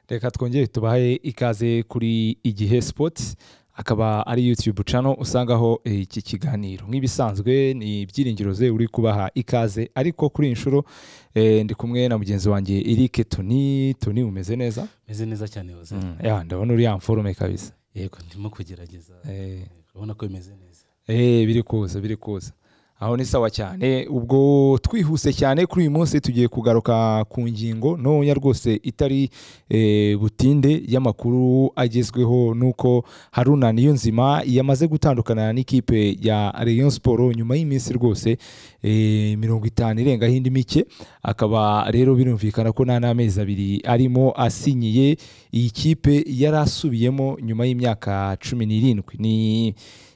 reka twongere tubahe ikaze kuri igihe sipoti akaba ari yutube cano usangaho iki kiganiro nk'ibisanzwe ni ibyiringiro ze uri kubaha ikaze ariko kuri iyi nshuro eh, ndi kumwe na mugenzi wanjye erike toni toni umeze neza meze neza cyane yoze Mm, ya, ndabona uri ya mforume kabisa yego ndimo kugerageza Eh. urabona ko bimeze neza Eh, biri kuza biri kuza aho ni sawa cyane ubwo twihuse cyane kuri uyu munsi tugiye kugaruka ku ngingo ntoya rwose itari eh, butinde y'amakuru agezweho nuko haruna niyonzima yamaze gutandukana n'ikipe ya rayon siporo nyuma y'iminsi rwose eh, mirongo itanu irengaho indi mike akaba rero birumvikana ko nta n'amezi abiri arimo asinyiye iyi kipe yari asubiyemo nyuma y'imyaka cumi n'irindwi ni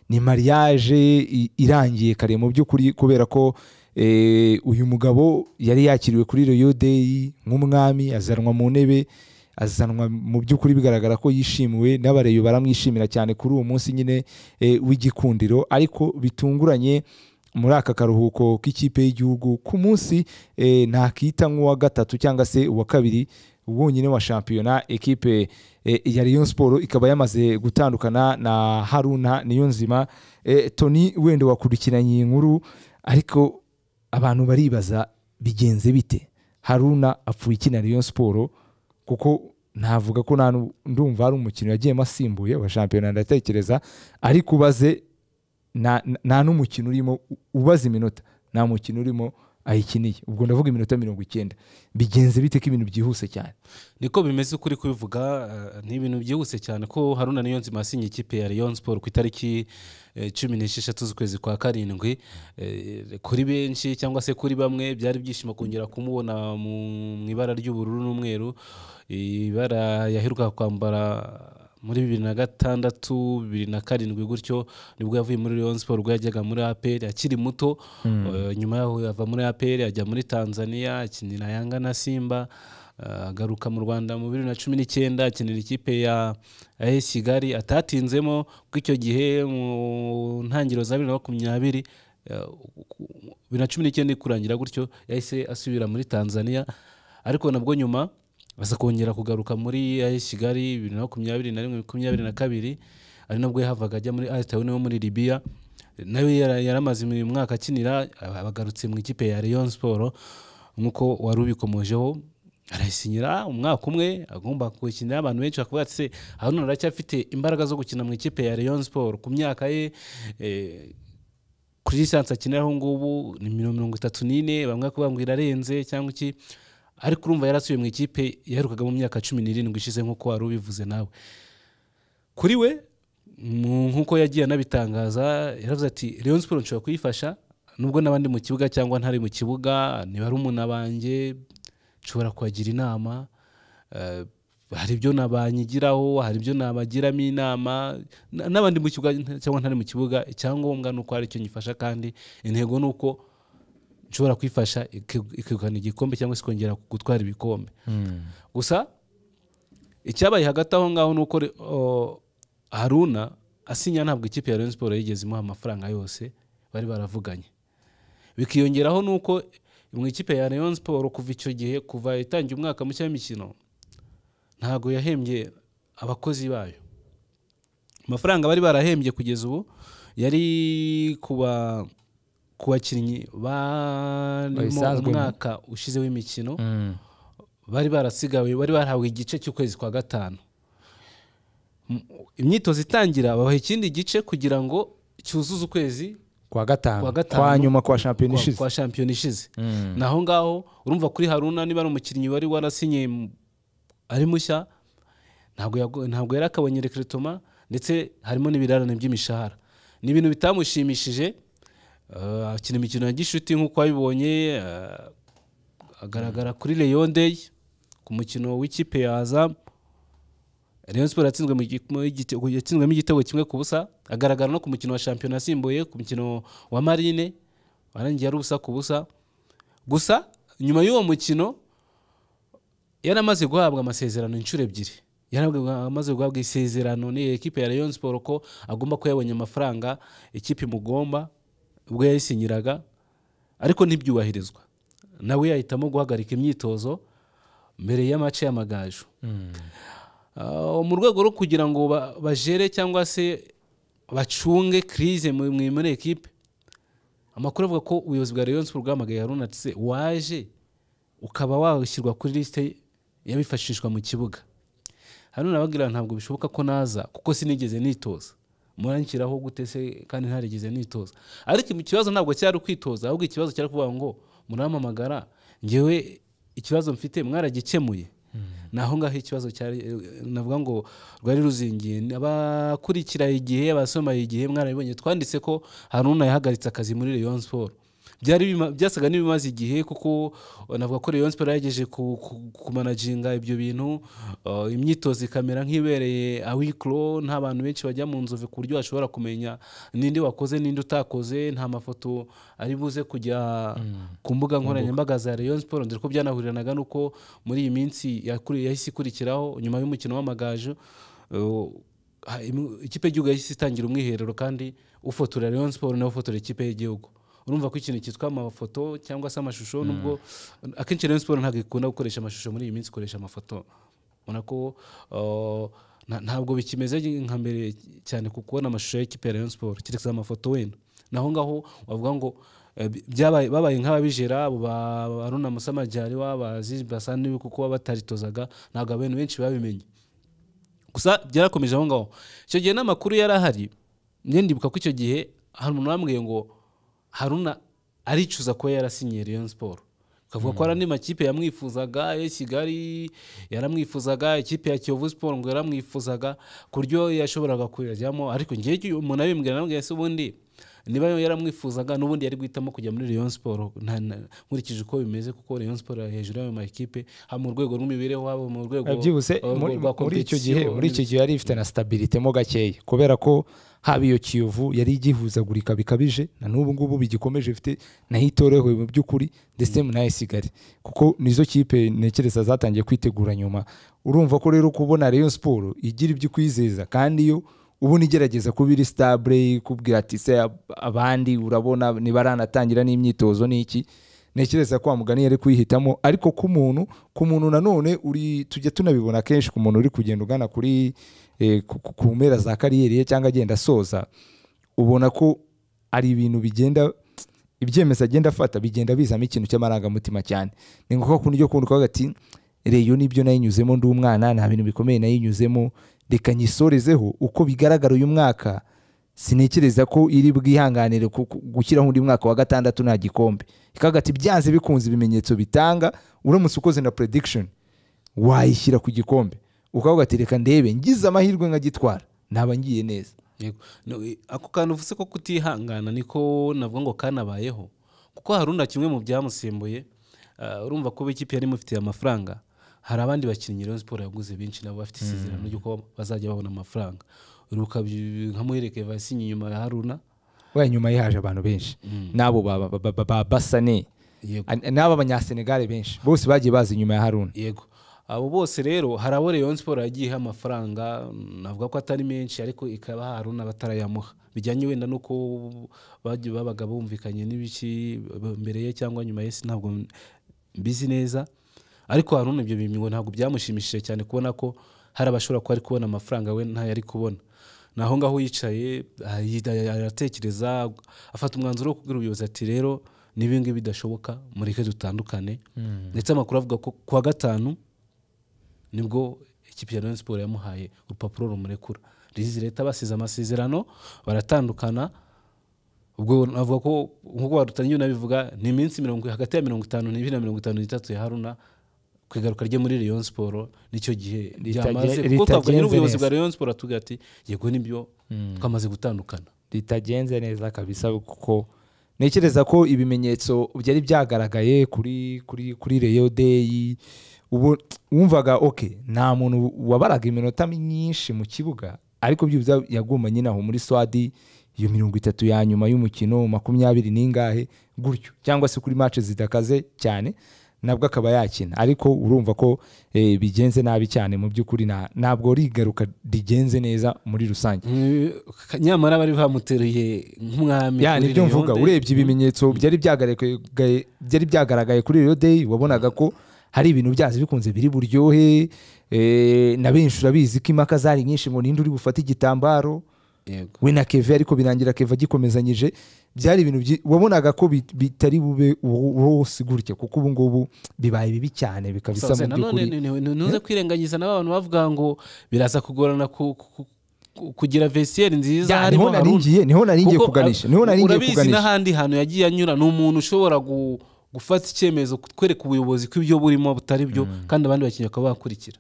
ni mariage i- irangiye kare mu by'ukuri kubera ko eh, uyu mugabo yari yakiriwe kuri Royal Day nk'umwami azanwa mu ntebe azanwa mu by'ukuri bigaragara ko yishimiwe n'abareyo baramwishimira cyane kuri uwo munsi nyine eh, w'igikundiro ariko bitunguranye muri aka karuhuko k'ikipe y'igihugu ku munsi eh, ntakita nk'uwa gatatu cyangwa se uwa kabiri wonyine wa shampiyona ekipe eh, ya Rayon Sport ikaba yamaze gutandukana na Haruna Niyonzima eh, Tony wenda wakurikiranye iyi nkuru ariko abantu baribaza bigenze bite Haruna apfuye ikina Rayon Sport kuko navuga ko nta nu- ndumva hari umukino yagiyemo asimbuye wa shampiyona ndatekereza ariko ubaze nta nta n'umukino urimo u- ubaza iminota nta mukino urimo ayikiniye ubwo ndavuga iminota mirongo icyenda bigenze bite ko ibintu byihuse cyane niko bimeze ukuri kubivuga eh, ni ibintu byihuse cyane ko haruna niyo nzima yasinye ikipe ya rayon sport ku itariki eh, cumi n'esheshatu z'ukwezi kwa karindwi Eh, kuri benshi cyangwa se kuri bamwe byari ibyishimo kongera kumubona mu mu ibara ry'ubururu n'umweru ibara yaheruka kwambara muri bibiri na gatandatu bibiri na karindwi gutyo nibwo yavuye muri Rayon Sport ubwo yajyaga muri APR akiri muto Eh, nyuma yaho yava muri APR ajya muri Tanzania akinira Yanga na Simba eh, agaruka mu Rwanda mu bibiri na cumi n'icyenda akinira ikipe ya AS Kigali atatinzemo kuko icyo gihe mu ntangiriro za bibiri na makumyabiri eh, bibiri na cumi n'icyenda iri kurangira gutyo yahise asubira muri Tanzania ariko nabwo nyuma aza kongera kugaruka muri AS Kigali bibiri na makumyabiri na rimwe makumyabiri na kabiri ari nabwo yahavaga ajya muri Al Tayoun wo muri Libya nawe yara- yaramaze uyu mwaka akinira aba- abagarutse mu ikipe ya Rayon Sport nk'uko wari ubikomojeho arayisinyira umwaka umwe agomba gukinira abantu benshi bakavuga ati se Haruna aracyafite imbaraga zo gukina mu ikipe ya Rayon Sport ku myaka ye eh, kuri lisansi akiniraho ngubu ni mirongo mirongo itatu n'ine bamwe bakaba bambwira arenze cyangwa iki ariko urumva yarasubiye mu ikipe yaherukaga mu myaka cumi n'irindwi ishize nk'uko wari ubivuze nawe kuri we mu- nk'uko yagiye anabitangaza yaravuze ati Rayon Sport nshobora kuyifasha nubwo n'abandi mu kibuga cyangwa ntari mu kibuga ni barumuna banjye nshobora kubagira inama eh, hari ibyo nabanyigiraho hari ibyo nabagiramo inama na- n'abandi mu kibuga nta- cyangwa ntari mu kibuga icyangombwa ni uko hari icyo nyifasha kandi intego ni uko nshobora kwifasha iki- ikegukana igikombe cyangwa se ikongera gutwara ibikombe gusa icyabaye hagati aho ngaho ni uko re- o, haruna asinya ntabwo ikipe ya rayon siporo yigeze imuha amafaranga yose bari baravuganye bikiyongeraho ni uko mu ikipe ya rayon siporo kuva icyo gihe kuva itangiye umwaka mushya w'imikino ntabwo yahembye abakozi bayo amafaranga bari barahembye kugeza ubu yari kuba ku bakinnyi barimo Bayisanzwe mu- umwaka ushize w'imikino bari barasigawe bari barahawe igice cy'ukwezi kwa gatanu M- imyitozo itangira babaha ikindi gice kugira ngo cyuzuze ukwezi kwa Kwa gatanu gatanu. kwa nyuma kwa shampiyona kwa- ishize kwa shampiyona ishize Mm. naho ngaho urumva kuri haruna niba ari umukinnyi wari warasinye m- ari mushya ntabwo yago- ntabwo yari akabonye rekeritoma ndetse harimo n'ibirarane by'imishahara ni ibintu bitamushimishije eh, akina imikino ya gishuti nk'uko wabibonye eh, agaragara kuri Rayon Day ku mukino w'ikipe ya Azam Rayon Sport yatsinzwe mu gi- mu igitego yatsinzwemo igitego kimwe ku busa agaragara no ku mukino wa shampiyona asimbuye ku mukino wa Marine warangiye ari ubusa ku busa gusa nyuma y'uwo mukino yari amaze guhabwa amasezerano inshuro ebyiri yari amaze guhabwa isezerano n'iyi ekipe ya Rayon Sport ko agomba ko yabonye amafaranga ikipe imugomba ubwo yayisinyiraga ariko ntibyubahirizwa nawe yahitamo guhagarika imyitozo mbere y'amace y'amagaju Ah, mu rwego rwo kugira ngo ba- bajere cyangwa se bacunge crise mu- mu- muri ekipe amakuru avuga ko ubuyobozi bwa rayon sport bwahamagaye haruna ati se waje ukaba washyirwa kuri lisite y'abifashishwa mu kibuga haruna ababwira ntabwo bishoboka ko naza kuko sinigeze nitoza muranshyiraho gute se kandi ntarigeze nitoza ariko ikibazo ntabwo cyari ukwitoza ahubwo ikibazo cyari kuvuga ngo murampamagara ngewe ikibazo mfite mwaragikemuye ni aho ngaho ikibazo cyari eh, navuga ngo rwari ruzingiye abakurikira igihe abasoma igihe mwarabibonye twanditse ko haruna yahagaritse akazi muri rayon sport byari bima- byasaga n'ibimaze igihe kuko uh, navuga ko Rayon Sport yagejeje ku- ku- kumanaginga ibyo bintu uh, imyitozo ikamera nk'ibereye awikro nta bantu benshi bajya mu nzove ku buryo bashobora kumenya ninde wakoze ninde utakoze nta mafoto ari buze kujya ku mbuga nkoranyambaga za Rayon Sport dore ko byanahuriranaga n'uko muri iyi minsi yakuri- yahise ikurikiraho nyuma y'umukino w'amagaju uh, ha- imu- ikipe y'igihugu yahise itangira umwiherero kandi ufotora Rayon Sport nawe ufotora ikipe y'igihugu urumva ko ikintu cyitwa amafoto cyangwa se amashusho nubwo akenshi Rayon Sport ntabwo ikunda gukoresha amashusho muri iyi minsi ikoresha amafoto ubona ko uh, nta- ntabwo bikimeze nka mbere cyane ku kubona amashusho y'ikipe ya Rayon Sport keretse amafoto wenda naho ngaho wavuga ngo eh, bi- byabaye babaye nk'ababijera abo ba ba Haruna Musamajyari babazi basa n'ibi kuko baba bataritozaga ntabwo abantu benshi babimenye gusa byarakomeje aho ngaho icyo gihe n'amakuru yari ahari njye ndibuka ko icyo gihe hari umuntu wambwiye ngo haruna aricuza kuba yarasinyiye rayon sport akavuga ko hari andi makipe yamwifuzaga ya kigali yaramwifuzaga ikipe ya kiyovu sport ngo yaramwifuzaga ku buryo yashoboraga kuyajyamo ariko ngewe umuntu abimbwira nabwo ese ubundi niba yaramwifuzaga n'ubundi yari guhitamo kujya muri rayon sport nta- na- nkurikije uko bimeze kuko rayon sport ari hejuru y'ayo makipe haba mu rwego rw'imibereho haba mu rwego byihuse uh, muri- rwa muri icyo gihe competition muri icyo gihe yari ifite na stabilite mo gakeya kubera ko haba iyo kiyovu yari igihuzagurika bikabije na n'ubu ngubu bigikomeje ifite nayo itorohewe mu by'ukuri ndetse nayo isigare kuko nizo kipe ntekereza zatangiye kwitegura nyuma urumva ko rero kubona Rayon Sport igira ibyo ukwizeza kandi yo ubu nigerageza kuba iri stabile ikubwira ati se ab- abandi urabona nibaranatangira n'imyitozo n'iki ntekereza ko wa mugani yari kuyihitamo ariko ku muntu ku muntu nanone uri tujya tunabibona kenshi ku muntu uri kugenda ugana kuri eh, ku- ku- ku mpera za kariyeri ye cyangwa agenda asoza ubona ko ari ibintu bigenda ibyemezo agenda afata bigenda bizamo ikintu cy'amarangamutima cyane ni ngombwa ko niryo kundi kuvuga ati reyo nibyo nayinyuzemo ndi umwana nta bintu bikomeye nayinyuzemo reka nyisorezeho uko bigaragara uyu mwaka sintekereza ko iri bwihanganire ku- ku- gushyiraho undi mwaka wa gatandatu nta gikombe ikavuga ati byanze bikunze ibimenyetso bitanga uramutse ukoze na prediction wayishyira ku gikombe ukavuga ati reka ndebe ngize amahirwe nkagitwara naba ngiye neza Yego. No, i- ako kantu uvuze ko kutihangana niko navuga ngo kanabayeho kuko haruna kimwe mu byamusimbuye ah, urumva kuba ikipe yari imufitiye amafaranga hari abandi bakinnyi Rayon Sport yaguze benshi nabo bafite isezerano ry'uko bazajya babona amafaranga uruka nka muhereke vasinye inyuma ya haruna we nyuma ye haje abantu benshi n'abo ba- ba- ba- ba- ba basane yego An- n'aba abanyasenegale benshi bose bagiye baza inyuma ya haruna yego abo bose rero hari abo Rayon Sport yagiye iha amafaranga mm, navuga ko atari menshi ariko ikaba Haruna batarayamuha bijyanye wenda nuko bagiye babaga bumvikanye n'ibiki b- mbere ye cyangwa nyuma ye ntabwo m- mbizi neza ariko Haruna ibyo bintu ngo ntabwo byamushimishije cyane kubona ko hari abashobora kuba ari kubona amafaranga we ntayari kubona ni aho ngaho yicaye ayi- aratekereza afata umwanzuro wo kubwira ubuyobozi ati rero n'ibingibi bidashoboka mureke dutandukane ndetse amakuru avuga ko ku wa gatanu nibwo ikipe ya Rayon Sport yamuhaye urupapuro rumurekura rizi leta basize amasezerano baratandukana ubwo navuga ko nk'uko warutangiye unabivuga ni iminsi mirongo hagati ya mirongo itanu n'ibiri na mirongo itanu n'itatu ya haruna ku igaruka rye muri Rayon Sport nicyo gihe Ritagen- ryamaze kuko twavuganye ritagenze n'ubuyobozi bwa neza. Rayon Sport atubwira ati yego nibyo twamaze gutandukana ritagenze neza kabisa kuko ntekereza ko ibimenyetso byari byagaragaye kuri kuri kuri reyo deyi ubu wumvaga ok nta muntu wabaraga iminota myinshi mu kibuga ariko byibuze yagumanye aho muri swadi iyo mirongo itatu ya nyuma y'umukino makumyabiri n'ingahe gutyo cyangwa se kuri match zidakaze cyane nabwo akaba yakina ariko urumva ko eh, bigenze nabi cyane mu by'ukuri nta- ntabwo rigaruka rigenze neza muri rusange Eh, nyamara bari bamuteruye nk'umwami ya kuri nibyo Rayon mvuga Day. urebye ibimenyetso byari byagaragaye byari byagaragaye kuri Real Day wabonaga ko hari ibintu byazi bikunze biri buryohe eh, na benshi urabizi ko impaka zari nyinshi ngo ninde uri bufate igitambaro yego we na keve ariko birangira keve agikomezanyije byari ibintu byi- wabonaga ko bi- bitari bube wose gutya kuko ubu ngubu bibaye bibi cyane bikaba bisa Sasa mu nanone by'ukuri ni- ni- ni- ntuze kwirengagiza na ba bantu bavuga ngo biraza kugorana ku- ku- ku- kugira vesiyeri nziza Ya, harimo niho naringiye niho naringiye Kuko, kuganisha ah, niho naringiye urabizi kuganisha n'ahandi hantu yagiye anyura ni umuntu ushobora gu- gufata icyemezo kwereka ubuyobozi ko ibyo burimo butari byo kandi abandi bakinnyi bakaba bakurikira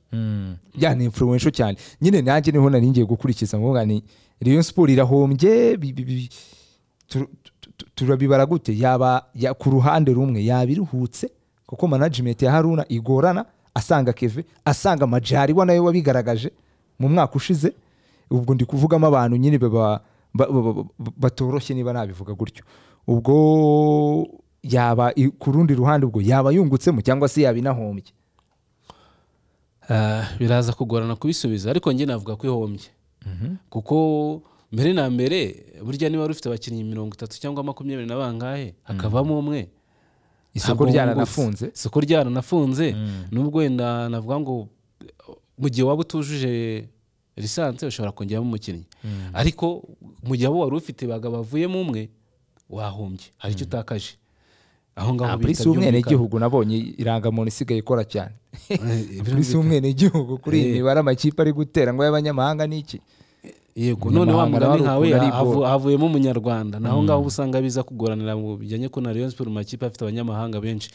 ya ni influential cyane nyine nanjye niho nari ngiye gukurikiza ngombwa ni Rayon Sport irahombye bi- bi- bi- tur- tu- tu- turabibara gute yaba ya- ku ruhande rumwe yaba iruhutse kuko management ya Haruna igorana asanga Keve asanga Majari wa nawe wabigaragaje mu mwaka ushize ubwo ndi kuvugamo abantu nyine baba- ba- ba- ba- ba- batoroshye niba nabivuga gutyo ubwo yaba i- ku rundi ruhande ubwo yaba yungutsemo cyangwa se yaba inahombye Ah, biraza kugorana kubisubiza ariko njye navuga ko ihombye kuko mbere na mbere burya niba rufite abakinnyi mirongo itatu cyangwa makumyabiri na bangahe hakavamo umwe isoko Ntabwo ryaranafunze wungutse. isoko ryaranafunze nubwo wenda navuga ngo mu gihe waba utujuje lisansi ushobora kongeramo umukinnyi ariko mu gihe abo wari ufite bagabo bavuyemo umwe wahombye hari icyo utakaje aho ngaho polisi y'umwenegihugu nabonye irangamuntu isigaye ikora cyane polisi byumvikana y'umwenegihugu kuri iyi Eh. mibare amakipe ari gutera ngo y'abanyamahanga ni iki yego none wa Umunyamahanga nawe mugani nkawe ukuntu ari havu- havuyemo umunyarwanda naho ngaho uba usanga biza kugoranira mu bijyanye ko na Rayon Sport mu makipe afite abanyamahanga benshi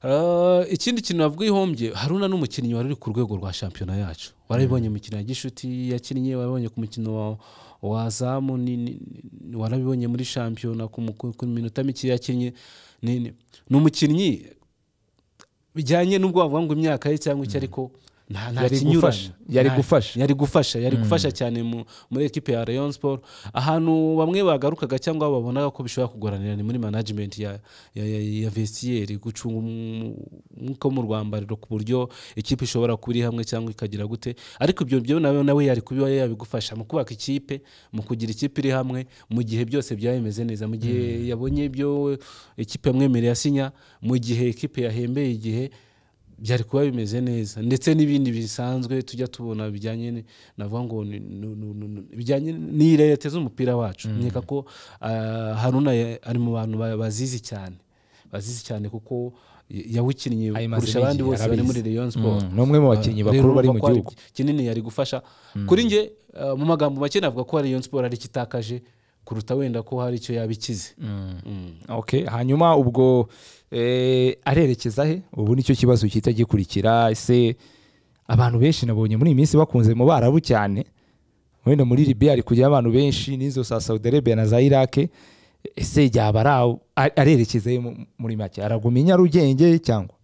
Ah, ikindi kintu navuga ihombye haruna n'umukinnyi wari uri ku rwego rwa shampiyona yacu warabibonye mu mikino ya gishuti yakinnye warabibonye ku mukino wa- wa zamu ni- ni- ni- warabibonye muri shampiyona ku mu- ku ku minota mike yakinnye ni ni- ni umukinnyi bijyanye n'ubwo wavuga ngo imyaka ye cyangwa iki ariko nta nta Yari kinyuranye gufasha, yari Nta- gufasha. yari gufasha yari gufasha cyane mu- muri ekipe ya Rayon Sport ahantu bamwe bagarukaga cyangwa babonaga ko bishobora kugoranira ni muri management ya ya, ya, ya vestiaire gucunga umu- umwuka wo mu rwambariro ku buryo ikipe ishobora kuba iri hamwe cyangwa ikagira gute ariko ibyo byo nawe nawe yari kuba yabigufasha mu kubaka ikipe mu kugira ikipe iri hamwe mu gihe byose byabimeze neza mu gihe yabonye ibyo ikipe yamwemereye asinya mu gihe ikipe yahembeye igihe byari kuba bimeze neza ndetse n'ibindi bisanzwe tujya tubona bijyanye ni- navuga ngo ni- nu- nu- nu- nu- bijyanye n'irete z'umupira wacu nkeka ko ah, haruna ya- ari mu bantu ba- bazizi cyane bazizi cyane kuko ya- yawukinnye Ayimaze kurusha abandi n'igihe, bose bari muri arabizi. Rayon Sport Mm, ni umwe mu bakinnyi bakuru rero bari mu urumva ko hari gihugu. kinini yari gufasha kuri njye ah, mu magambo make navuga ko Rayon Sport ari kitakaje kuruta wenda ko hari icyo yabikize Mm. okay hanyuma ubwo eh, arerekeza he ubu nicyo kibazo cyita gikurikira ese abantu benshi nabonye muri iyi minsi bakunze mu barabu cyane wenda muri libiya hari kujyayo abantu benshi n'izo za saudi arabia na za irake ese yaba ari aho- a- arerekeza he mu- muri make araguma i nyarugenge cyangwa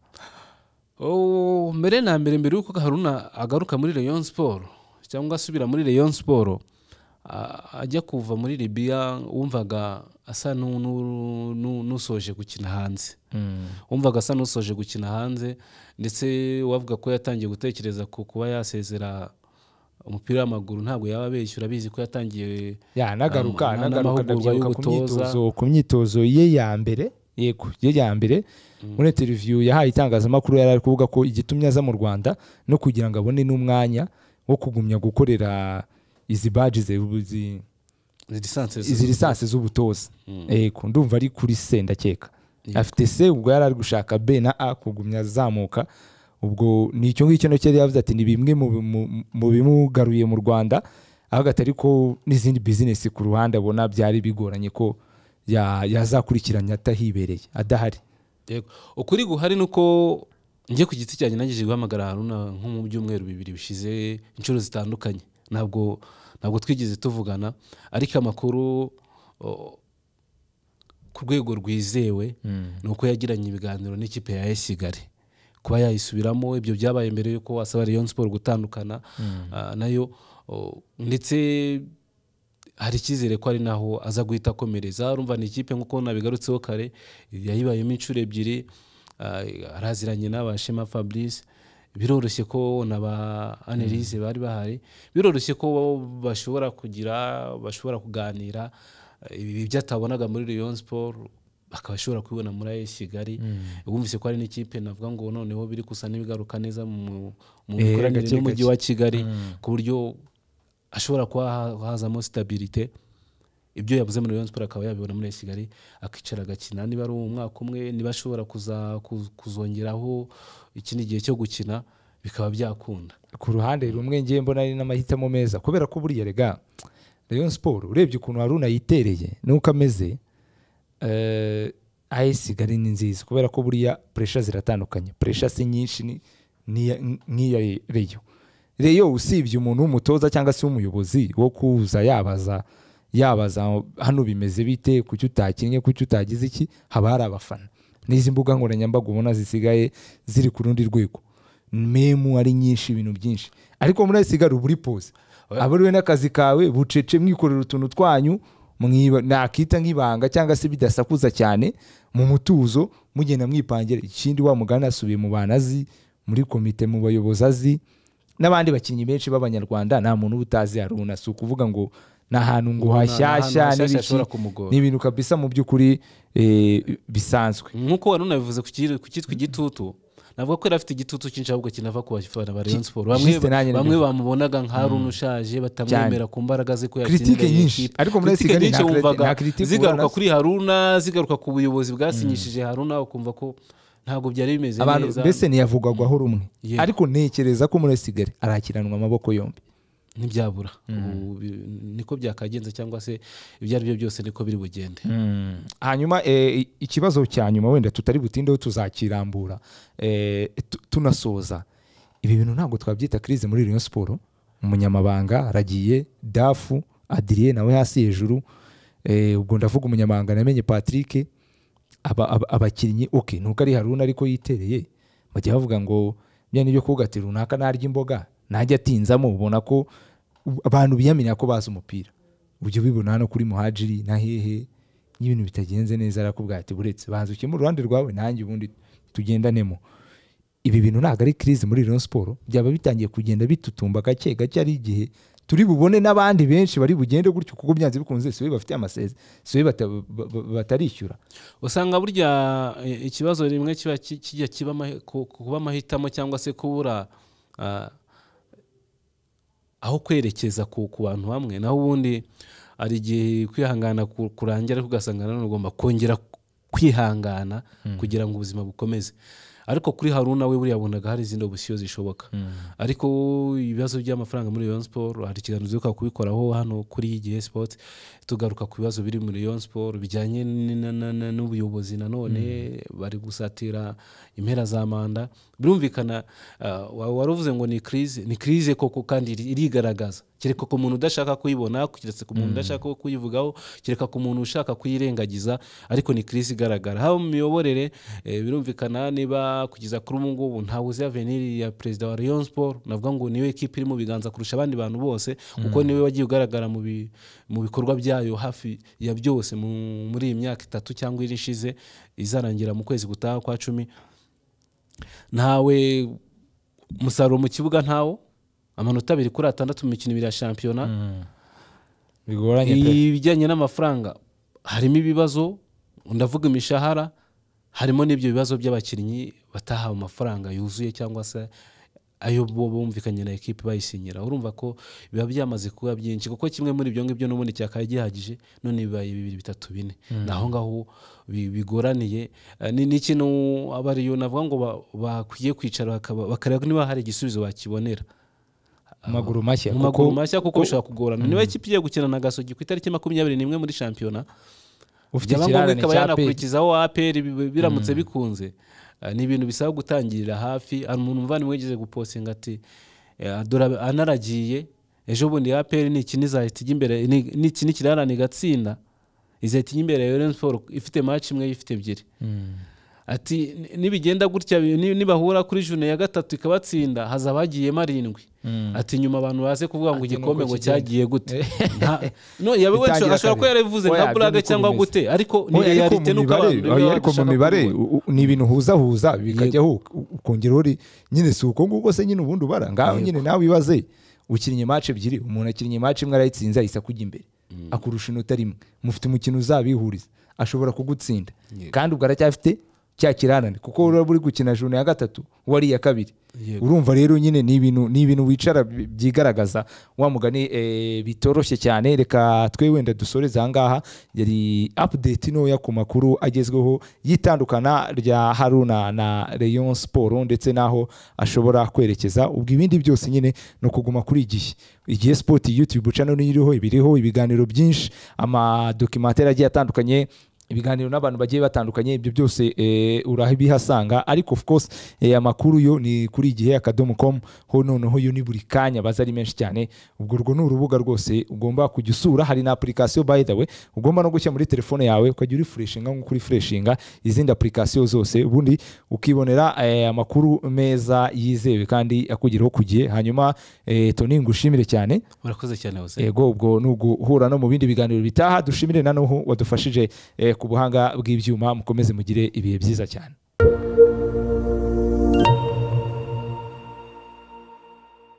Oh, mbere na mbere mbere yuko haruna agaruka muri Rayon Sport cyangwa asubira muri Rayon Sport a- ajya kuva muri Libya wumvaga asa nu- nu- nu- n'usoje gukina hanze wumvaga asa n'usoje gukina hanze ndetse wavuga ko yatangiye gutekereza ku kuba yasezera umupira w'amaguru ntabwo yaba abeshyura abizi ko yatangiye ya nagaruka Ama- nagaruka n'amahugurwa ndabyibuka ku y'ubutoza. myitozo ku myitozo ye ya mbere yego ye ya mbere muri interiviyu yahaye itangazamakuru yari ari kuvuga ko igitumye aza mu rwanda no kugira ngo abone n'umwanya wo kugumya gukorera izi baji ze izi- lisansi izi lisansi z'ubutoza yego ndumva ari kuri se ndakeka afite se ubwo yari ari gushaka b na a kugumya azamuka ubwo ni icyo ngicyo nacyo yari yavuze ati ni bimwe mu mu- mu bimugaruye mu rwanda aho atari ko n'izindi bizinesi ku ruhande abona byari bigoranye ko ya- yazakurikiranya atahibereye adahari Yego. ukuri guhari ni uko njye ku giti cyanjye nangije guhamagara haruna nko mu byumweru bibiri bishize inshuro zitandukanye ntabwo ntabwo twigeze tuvugana ariko amakuru o, ku rwego rwizewe ni uko yagiranye ibiganiro n'ikipe ya AS Kigali kuba yayisubiramo ibyo byabaye mbere yuko asaba Rayon Sport gutandukana ah, nayo o, ndetse hari icyizere ko ari naho aza guhita akomereza urumva ni ikipe nk'uko nabigarutseho kare yayibayemo inshuro ebyiri ah, araziranye n'abashema fabrice biroroshye ko na ba anelise bari bahari biroroshye ko bashobora kugira bashobora kuganira ibi byatabonaga muri Rayon Sport akaba ashobora kubibona muri AS Kigali wumvise ko hari n'ikipe navuga ngo noneho biri gusa n'ibigaruka neza mu mu Eh, mikoranire gake n'umujyi gake. wa Kigali ku buryo ashobora kuba ha- hazamo stabilite ibyo yabuze muri Rayon Sports akaba yabibona muri AS Kigali akicara agakina niba ari umwaka umwe niba ashobora kuza ku- kuzongeraho ikindi gihe cyo gukina bikaba byakunda ku ruhande rumwe ngiye mbona ari n'amahitamo meza kubera ko buriya rega Rayon Sport urebye ukuntu Haruna yitereye n'uko ameze eh, AS Kigali ni nziza kubera ko buriya pressure ziratandukanye pressure si nyinshi ni- n'iya- nk'iya Rayon Rayon usibye umuntu w'umutoza cyangwa se w'umuyobozi wo kuza yabaza yabaza hano bimeze bite kuki utakinnye kuki utagize iki haba hari abafana n'izi mbuga nkoranyambaga ubona zisigaye ziri ku rundi rwego memu ari nyinshi ibintu byinshi ariko muri ayisigara uba uri pose abariwe n'akazi kawe bucece mwikorera utuntu twanyu mwiba- nakita nk'ibanga cyangwa se bidasakuza cyane mu mutuzo mugenda mwipangira ikindi wa mugani asubiye mu bantu azi muri komite mu bayobozi azi n'abandi bakinnyi benshi b'abanyarwanda nta muntu uba utazi haruna si ukuvuga ngo ni ahantu ngo Nta- nta hashyashya hantu hashyashya n'ibiki. hashobora kumugora. ni ibintu kabisa mu by'ukuri eh, bisanzwe nk'uko wari unabivuze ku kiri- ku cyitwa igitutu navuga ko yari afite igitutu cyinshi ahubwo kinava ku bafana ba Rayon Sports bamwe Juste nanjye bamwe nabivuze. bamubonaga nka Haruna ushaje batamwemera ku mbaraga ze ko Critique yatsindira iyi nyinshi. kipe. Ariko muri Critique Kigali nyinshi nta credit- wumvaga nta critique zigaruka ubona. kuri Haruna zigaruka ku buyobozi bwasinyishije Haruna ukumva ko ntabwo byari bimeze abantu neza mbese ntiyavugwagaho rumwe Yeah. ariko ntekereza ko muri Kigali arakiranwa amaboko yombi ntibyabura Ubu bi- niko byakagenze cyangwa se ibyo ari byo byose niko biri bugende hanyuma eh, i- ikibazo cya nyuma wenda tutari butindeho tuzakirambura eh, tu- tunasoza ibi bintu ntabwo twabyita crise muri Rayon Sport umunyamabanga aragiye dafu adiriye nawe hasi hejuru eh, ubwo ndavuga umunyamabanga namenye Patrick aba- aba- abakinnyi ok nuko ari haruna ariko yitereye bajya bavuga ngo bya nibyo kugatira runaka narya imboga najya atinzamo ubona ko u- abantu biyamenya ko bazi umupira ujya ubibona hano kuri muhajiri na hehe n'ibintu bitagenze neza arakubwira ati buretse banza ukemure uruhande rwawe nanjye ubundi tugendanemo ibi bintu ntabwo ari crise muri Rayon Sport byaba bitangiye kugenda bitutumba gake gake ari igihe turi bubone n'abandi benshi bari bugende gutyo kuko byanze bikunze siwe bafite amasezi siwe bata- ba- ba- batarishyura usanga burya eh, ikibazo rimwe kiba ki- kijya kiba amahi- ku- kuba amahitamo cyangwa se kubura ah, aho kwerekeza ku ku bantu bamwe naho ubundi hari igihe kwihangana ku- kurangira ariko ugasanga nanone ugomba kongera kwihangana kugira ngo ubuzima bukomeze ariko kuri haruna we buriya abonaga hari izindi opsiyo zishoboka ariko ibibazo by'amafaranga muri Rayon Sport hari ikiganiro duheruka kubikoraho hano kuri GS Sports tugaruka ku bibazo biri muri Rayon Sport bijyanye n- na- na- na- n'ubuyobozi nanone bari gusatira impera za manda birumvikana ah, wa- wari uvuze ngo ni crise ni crise koko kandi iri- irigaragaza kereka ku muntu udashaka kuyibona keretse ku muntu udashaka kuyivugaho kereka ku muntu ushaka kuyirengagiza ariko ni crise igaragara haba mu miyoborere eh, birumvikana niba kugeza kuri ubu ngubu ntawuzi aveniri ya perezida wa Rayon Sport navuga ngo niwe kipe iri mu biganza kurusha abandi bantu bose kuko niwe wagiye ugaragara mu bi- mu bikorwa byayo hafi ya byose mu- muri iyi myaka itatu cyangwa iri ishize izarangira mu kwezi gutaha kwa cumi ntawe umusaruro mu kibuga ntawo amanota abiri kuri atandatu mu mikino ibiri ya shampiyona bigoranye pe ibijyanye n'amafaranga harimo ibibazo ndavuga imishahara harimo n'ibyo bibazo by'abakinnyi batahawe amafaranga yuzuye cyangwa se ayo bo bumvikanye na ekipi bayisinyira urumva ko biba byamaze kuba byinshi kuko kimwe muri ibyo ngibyo n'ubundi cyakaye gihagije none bibaye bibiri bitatu bine ni aho ngaho bi- bigoraniye Eh, ni ni ikintu abariyo navuga ngo ba- bakwiye kwicara bakaba- bakareba niba hari igisubizo bakibonera mu maguru mashya mu kuko maguru mashya kuko bishobora kugorana niba ikipe igiye gukina na gasogi ku itariki makumyabiri n'imwe muri shampiyona ufite byaba ikirarane ngombwa ikaba cya pe yanakurikizaho aperi biramutse bikunze Ah, ni ibintu bisaba gutangirira hafi hari umuntu muvandimwe wigeze gupostinga ati eh, dore ab- anaragiye ejo bundi aperi ni iki nizahita ijya imbere ni- ni iki n'ikirarane igatsinda izahita ijya imbere ya Rayon Sports ifite match imwe ifite ebyiri ati "Ni- nibigenda gutya bi- ni- nibahura kuri june ya gatatu ikabatsinda hazaba hagiyemo arindwi ati nyuma abantu baze kuvuga ngo Ati, igikombe nuko ngo kigenda." cyagiye gute Nta- no yaba we Bitangira ashobora ko kabiri. yarabivuze Oya, nka burage byo cyangwa niko bimeze. gute ariko ni Oya, ariko realite mu nuko mibare abantu oya, baba ariko mu babishaka mibare kubibona. u- u- ni ibintu uhuzahuza bikajyaho u- ukongeraho uri- nyine si uko nguko se nyine ubundi ubara ngaho nyine nawe ibaze ukinnye match ebyiri umuntu akinnye match imwe arayitsinze ahise akujya imbere akurusha inota rimwe mufite umukino uzabihuriza ashobora kugutsinda Yego. kandi ubwo aracyafite cya kirarane kuko uraba uri gukina juru ya gatatu wari iya kabiri Yego. urumva rero nyine ni ibintu ni ibintu wicara bi- byigaragaza wa mugani eh, bitoroshye cyane reka twe wenda dusoreze aha ngaha yari update ntoya ku makuru agezweho y'itandukana rya haruna na rayon siporo ndetse n'aho ashobora kwerekeza ubwo ibindi byose nyine ni ukuguma kuri igihe igihe sipoti yutubu cano niyo iriho iba iriho ibiganiro byinshi amadokimateri agiye atandukanye ibiganiro n'abantu bagiye batandukanye ibyo byose eh, urabihasanga ariko of course eh, amakuru yo ni kuri igihe akadomo com ho noneho yo ni buri kanya baza ari menshi cyane ubwo urwo ni urubuga rwose ugomba kujya usura hari na application by the way ugomba no gushyira muri telefone yawe ukajya urifreshinga nk'uko urifreshinga izindi application zose ubundi ukibonera eh, amakuru meza yizewe kandi akugeraho ku gihe hanyuma eh, Tony ngushimire cyane murakoze cyane hose yego ubwo ni uguhura no mu bindi biganiro bitaha dushimire na n'uhu wadufashije eh, ku buhanga bw'ibyuma mukomeze mugire ibihe byiza cyane